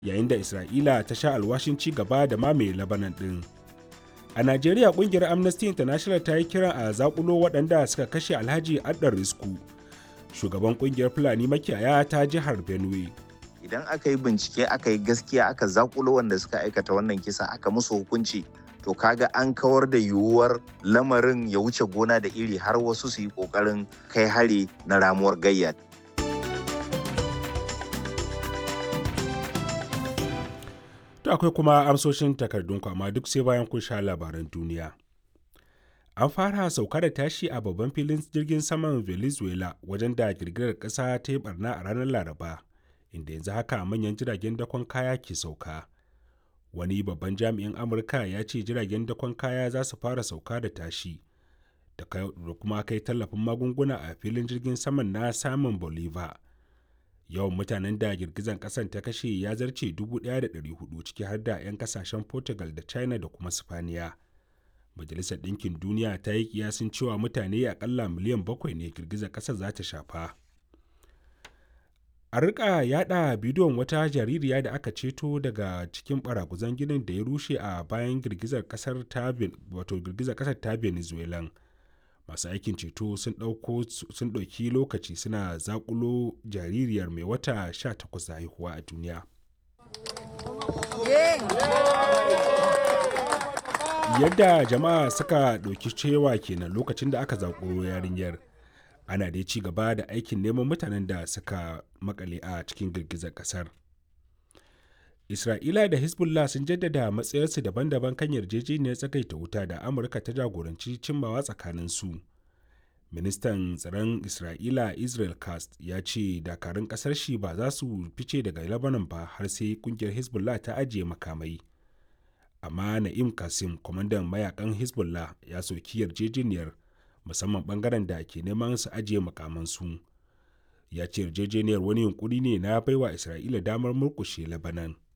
yayin da isra'ila ta sha alwashin ci gaba da mamaye labanan ɗin a najeriya kungiyar amnesty international ta yi kiran a zakulo waɗanda suka kashe alhaji addar risku shugaban kungiyar fulani makiyaya ta jihar benue idan aka yi bincike aka yi gaskiya aka zakulo wanda suka aikata wannan kisa aka musu hukunci to kaga an kawar da yiwuwar lamarin ya wuce gona da iri har wasu su yi kokarin kai hari na ramuwar gayya To akwai kuma amsoshin takardunku amma duk sai bayan kun sha labaran duniya. An fara sauka da tashi a babban filin jirgin saman Venezuela wajen da girgirar ƙasa ta yi barna a ranar Laraba, inda yanzu haka manyan jiragen dakon kaya ke sauka. Wani babban jami'in Amurka ya ce jiragen dakon kaya za su fara sauka da tashi da kuma kai tallafin magunguna a filin jirgin saman na Simon Bolivar. yawan mutanen da girgizan kasan ta kashe ya zarce 1,400 ciki har da 'yan kasashen portugal da china da kuma spaniya majalisar ɗinkin duniya ta yi kiyasin cewa mutane akalla miliyan bakwai ne girgizar ƙasar za ta shafa a rika yada bidiyon wata jaririya da aka ceto daga cikin baraguzan ginin da ya rushe a bayan girgizar ƙasar ta wato girgizar ƙasar ta venezuelan masu aikin ceto sun ɗauki lokaci suna zakulo jaririyar mai wata 18 da haihuwa a duniya yadda jama'a suka ɗauki cewa kenan lokacin da aka zakulo yarinyar ana dai ci gaba da aikin neman mutanen da suka makale a cikin girgizar ƙasar Isra'ila da Hezbollah sun jaddada matsayarsu daban-daban kan yarjejeniyar tsagaita wuta da Amurka ta jagoranci cimmawa tsakanin su. Ministan tsaron Isra'ila Israel Kast ya ce dakarun kasar shi ba za su fice daga Lebanon ba har sai kungiyar Hezbollah ta ajiye makamai. Amma Na'im Kasim, kwamandan mayakan Hezbollah ya soki yarjejeniyar musamman bangaren da ke neman su ajiye makamansu. Ya ce yarjejeniyar wani yunkuri ne na baiwa Isra'ila damar murkushe Lebanon.